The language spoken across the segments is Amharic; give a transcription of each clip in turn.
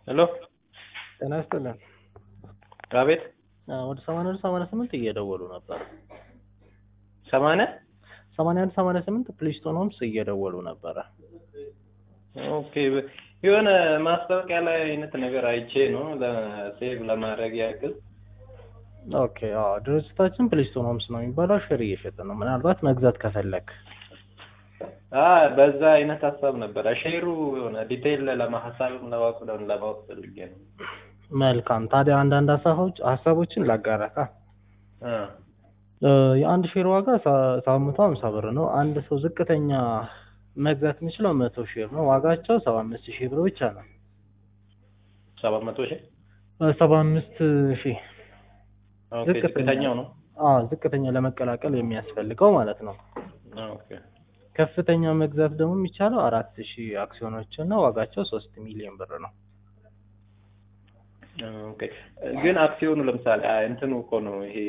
ሄሎ ጤና ይስጥልን። አቤት አዎ፣ ወደ ሰማንያ አንድ ሰማንያ ስምንት እየደወሉ ነበር። ሰማንያ ሰማንያ አንድ ሰማንያ ስምንት ፕሊስቶን ሆምስ እየደወሉ ነበረ። ኦኬ የሆነ ማስታወቂያ ላይ አይነት ነገር አይቼ ነው ለሴቭ ለማድረግ ያክል ኦኬ አዎ፣ ድርጅታችን ፕሊስቶን ሆምስ ነው የሚባለው። ሼር እየሸጠ ነው። ምናልባት መግዛት ከፈለክ አ በዛ አይነት ሀሳብ ነበረ። ሼሩ የሆነ ዲቴይል ለማሀሳብም ለማወቅ ለማወቅ ፈልጌ ነው። መልካም። ታዲያ አንዳንድ ሀሳቦች ሀሳቦችን ላጋራካ። አ እ የአንድ ሼር ዋጋ ሳ- ሰባት መቶ ሀምሳ ብር ነው። አንድ ሰው ዝቅተኛ መግዛት የሚችለው መቶ ሼር ነው። ዋጋቸው ሰባ አምስት ሺህ ብር ብቻ ነው። ሰባት መቶ ሺህ ሰባ አምስት ሺህ ኦኬ ዝቅተኛ። ዝቅተኛው ነው። አዎ ዝቅተኛ ለመቀላቀል የሚያስፈልገው ማለት ነው። ኦኬ ከፍተኛ መግዛት ደግሞ የሚቻለው አራት ሺህ አክሲዮኖችን ነው። ዋጋቸው ሶስት ሚሊዮን ብር ነው። ኦኬ ግን አክሲዮኑ ለምሳሌ አ እንትኑ እኮ ነው ይሄ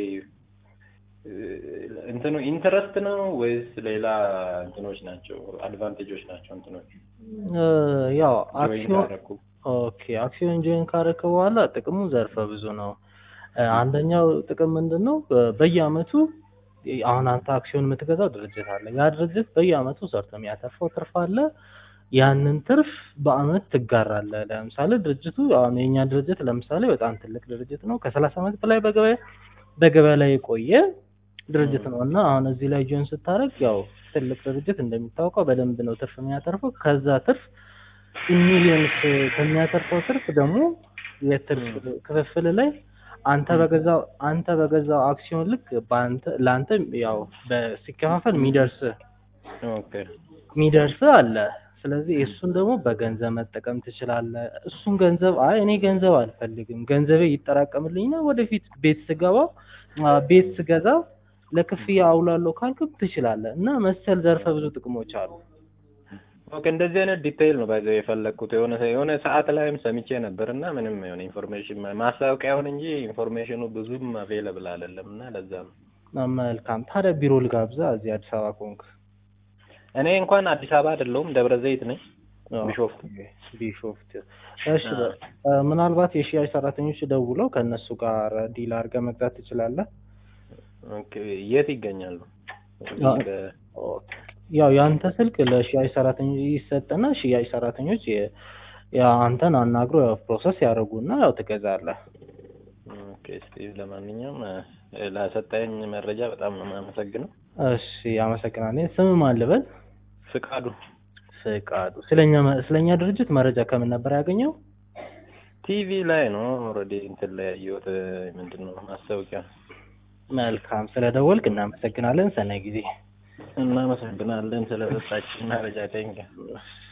እ እንትኑ ኢንተረስት ነው ወይስ ሌላ እንትኖች ናቸው አድቫንቴጆች ናቸው እንትኖች እ ያው ጆይን አክሲዮን ካደረኩ ኦኬ አክሲዮን ጆይን ካረክ በኋላ ጥቅሙ ዘርፈ ብዙ ነው። እ አንደኛው ጥቅም ምንድን ነው? በ- በየአመቱ ይ- አሁን አንተ አክሲዮን የምትገዛው ድርጅት አለ። ያ ድርጅት በየአመቱ ሰርቶ የሚያተርፈው ትርፍ አለ። ያንን ትርፍ በአመት ትጋራለህ። ለምሳሌ ድርጅቱ አሁን የኛ ድርጅት ለምሳሌ በጣም ትልቅ ድርጅት ነው። ከሰላሳ አመት በላይ በገበያ በገበያ ላይ የቆየ ድርጅት ነው እና አሁን እዚህ ላይ ጆይን ስታደርግ ያው ትልቅ ድርጅት እንደሚታወቀው በደንብ ነው ትርፍ የሚያተርፈው። ከዛ ትርፍ ሚሊዮንስ ከሚያተርፈው ትርፍ ደግሞ የትርፍ ክፍፍል ላይ አንተ በገዛው አንተ በገዛው አክሲዮን ልክ በአንተ ለአንተ ያው በሲከፋፈል የሚደርስ ኦኬ የሚደርስ አለ። ስለዚህ እሱን ደግሞ በገንዘብ መጠቀም ትችላለህ። እሱን ገንዘብ አይ እኔ ገንዘብ አልፈልግም ገንዘቤ ይጠራቀምልኝና ወደፊት ቤት ስገባ አ፣ ቤት ስገዛ ለክፍያ አውላለሁ ካልክም ትችላለህ እና መሰል ዘርፈ ብዙ ጥቅሞች አሉ። ኦኬ እንደዚህ አይነት ዲቴይል ነው ባይዘው የፈለግኩት የሆነ የሆነ ሰዓት ላይም ሰምቼ ነበር እና ምንም የሆነ ኢንፎርሜሽን ማስታወቂያውን እንጂ ኢንፎርሜሽኑ ብዙም አቬለብል አይደለም እና ለዛ ነው መልካም። ታዲያ ቢሮ ልጋብዛ እዚህ አዲስ አበባ ከሆንክ እኔ እንኳን አዲስ አበባ አይደለሁም ደብረ ዘይት ነኝ ቢሾፍቱ ቢሾፍት። እሺ በ- እ፣ ምናልባት የሽያጭ ሰራተኞች ደውለው ከእነሱ ጋር ዲል አድርገህ መግዛት ትችላለህ። ኦኬ የት ይገኛሉ አዎ። በ- ያው የአንተ ስልክ ለሽያጭ ሰራተኞች ይሰጥና ሽያጭ ሰራተኞች የ- ያ አንተን አናግሮ ያው ፕሮሰስ ያደርጉና ያው ትገዛለህ። ኦኬ እስቲ ለማንኛውም እ፣ ለሰጠኝ መረጃ በጣም ነው የማመሰግነው እሺ አመሰግናለሁ። ስም ማን ልበል? ፍቃዱ ፍቃዱ። ስለኛ መ- ስለኛ ድርጅት መረጃ ከምን ነበር ያገኘው? ቲቪ ላይ ነው ኦልሬዲ እንትን ላይ ያየሁት ምንድን ነው ማስታወቂያ መልካም ስለደወልክ እናመሰግናለን። ሰናይ ጊዜ። እናመሰግናለን ስለሰጣችን መረጃ ቴንኪው